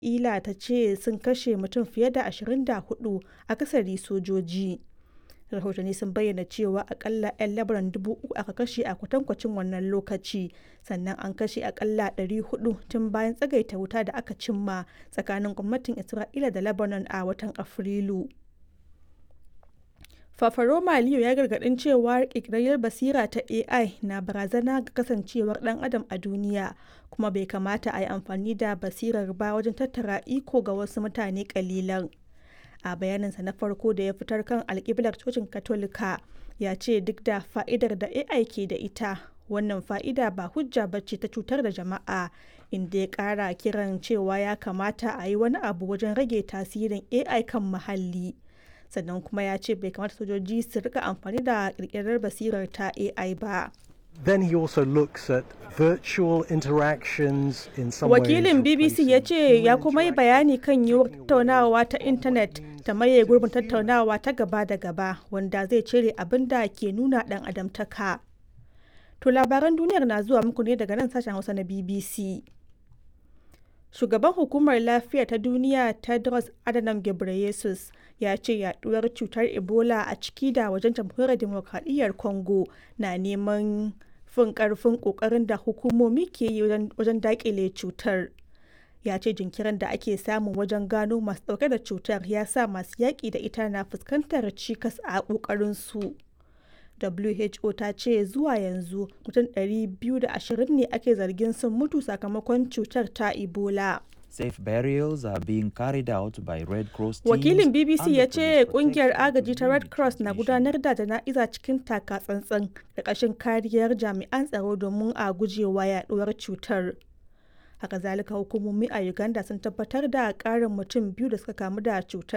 Isra'ila ta ce sun kashe mutum fiye da 24 akasari sojoji. Rahotanni sun bayyana cewa akalla 'yan Lebanon dubu uku aka kashe a kwatankwacin wannan lokaci, sannan an kashe akalla 400 tun bayan tsagaita wuta da aka cimma tsakanin gwamnatin Isra'ila da Lebanon a watan Afrilu. Fafaroma Leo ya gargadin cewa ƙirƙirar basira ta AI na barazana ga kasancewar ɗan adam a duniya kuma bai kamata a yi amfani da basirar ba wajen tattara iko ga wasu mutane ƙalilan. A bayaninsa na farko da ya fitar kan alƙiblar cocin Katolika ya ce duk da fa'idar da AI ke da ita wannan fa'ida ba hujja ba ce ta cutar da jama'a inda ya ƙara kiran cewa ya kamata a yi wani abu wajen rage tasirin AI kan muhalli. sannan kuma ya ce bai kamata sojoji su rika amfani da kirkirar basirar ta AI ba. Then he also looks at virtual interactions in some Wakilin ways BBC ya ce ya kuma yi bayani kan yiwuwar tattaunawa ta intanet ta maye gurbin tattaunawa ta gaba da gaba wanda zai cire abin da ke nuna dan adamtaka. To labaran duniyar na zuwa muku ne daga nan sashen Hausa na BBC. Shugaban Hukumar Lafiya ta Duniya Tedros Adhanom Ghebreyesus ya ce yaduwar cutar Ebola a ciki da wajen jamhuriyar demokradiyyar Congo na neman fin karfin kokarin da hukumomi ke yi wajen dakile cutar. Ya ce jinkirin da ake samu wajen gano masu dauke da cutar ya sa masu yaƙi da ita na fuskantar cikas a ƙoƙarin su. WHO ta ce zuwa yanzu mutum 220 ne ake zargin sun mutu sakamakon cutar ta Ebola. Safe burials are being carried out by Red Cross teams Wakilin BBC and ya the ce police kungiyar protecting agaji ta Red Cross na community gudanar da jana'iza cikin taka tsantsan da ƙashin kariyar jami'an tsaro domin a gujewa yaduwar cutar. Haka zalika hukumomi a Uganda sun tabbatar da ƙarin mutum biyu da suka kamu da cutar